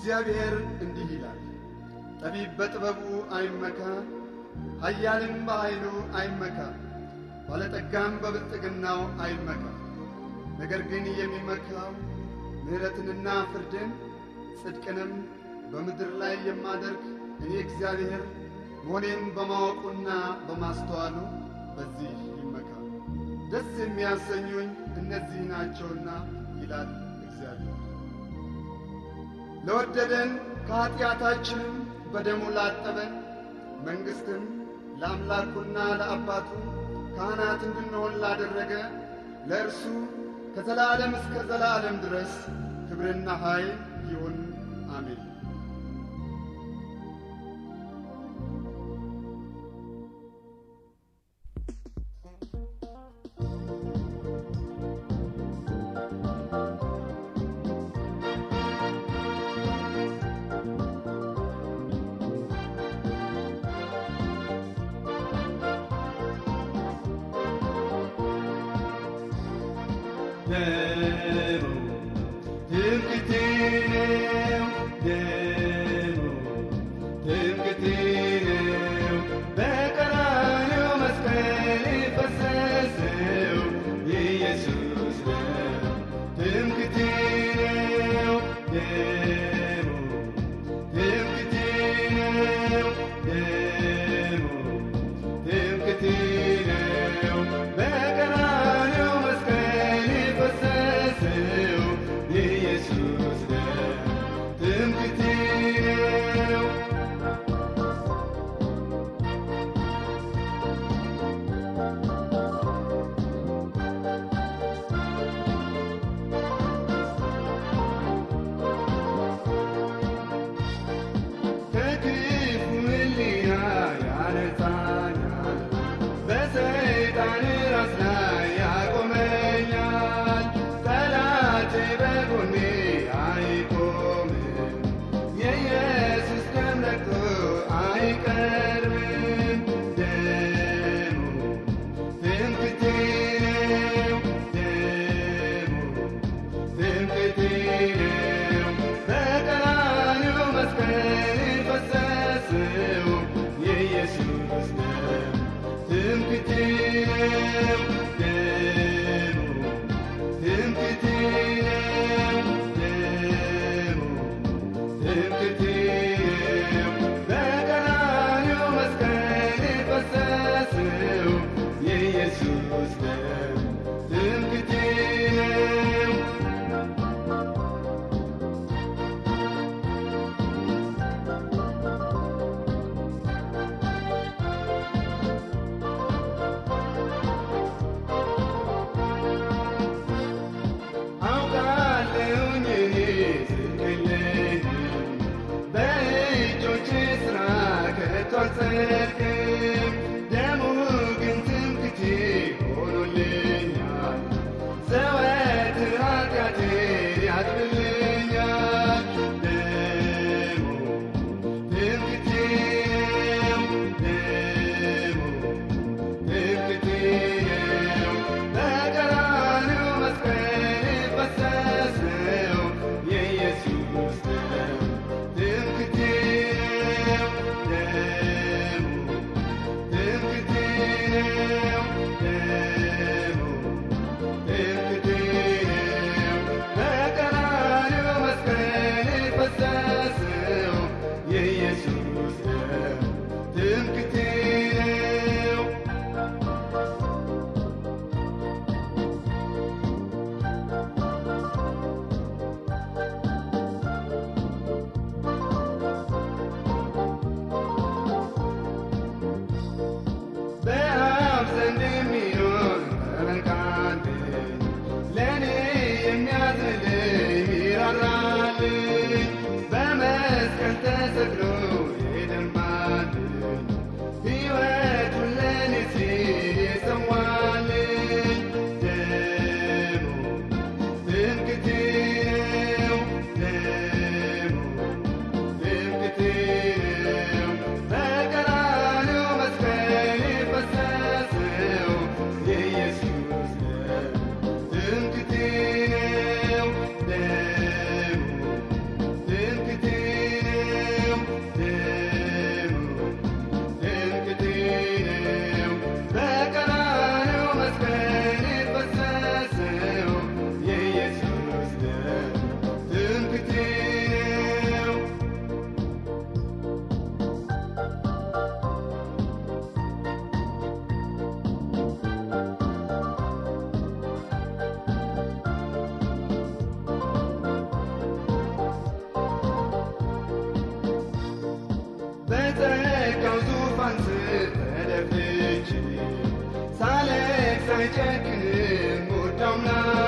እግዚአብሔር እንዲህ ይላል፣ ጠቢብ በጥበቡ አይመካ፣ ኃያልም በኃይሉ አይመካ፣ ባለጠጋም በብልጥግናው አይመካ። ነገር ግን የሚመካው ምሕረትንና ፍርድን ጽድቅንም በምድር ላይ የማደርግ እኔ እግዚአብሔር መሆኔን በማወቁና በማስተዋሉ በዚህ ይመካ። ደስ የሚያሰኙኝ እነዚህ ናቸውና ይላል እግዚአብሔር። ለወደደን ከኀጢአታችንም በደሙ ላጠበን መንግሥትን ለአምላኩና ለአባቱ ካህናት እንድንሆን ላደረገ ለእርሱ ከዘላለም እስከ ዘላለም ድረስ ክብርና ኃይል ይሁን፣ አሜን። ደሙ ትምክህቴ ነው፣ ደሙ ትምክህቴ ነው። በቀራንዮ መስቀል የፈሰሰው የኢየሱስ ደም ትምክህቴ ነው፣ ደሙ ትምክህቴ ነው፣ ደሙ ትምክህቴ ነው። በቀራንዮ መስቀል የፈሰሰው የኢየሱስ ደም ትምክህቴ ነው። ከክፉ ሕሊና ያነጻኛል፣ በሰይጣን ራስ ላይ ያቆመኛል። ጠላቴ በጎኔ አይቆምም፣ የኢየሱስ ደም ረግቶ አይቀርብም። ደሙ ትምክህቴ ነው፣ ደሙ ትምክህቴ ነው። በቀራንዮ መስቀል የፈሰሰው የኢየሱስ ደም ትምክህቴ ነው፣ ደሙ ትምክህቴ ነው፣ ደሙ ትምክህቴ ነው። በቀራንዮ መስቀል የፈሰሰው የኢየሱስ ደም ትምክህቴ ነው። አውቃለሁኝ እኔ ጽድቅ የለኝም፣ በእጆቼ ሥራ ከቶ አልጸድቅም። ደሙ ግን ትምክህቴ ሆኖልኛል፣ ዘወትር ኃጢአቴን ያጥብልኛል። ደሙ ትምክህቴ ነው፣ ደሙ ትምክህቴ ነው። በቀራንዮ መስቀል የፈሰሰው የኢየሱስ ደም ትምክህቴ ነው፣ ደሙ አይጨክንም ውድ አምላክ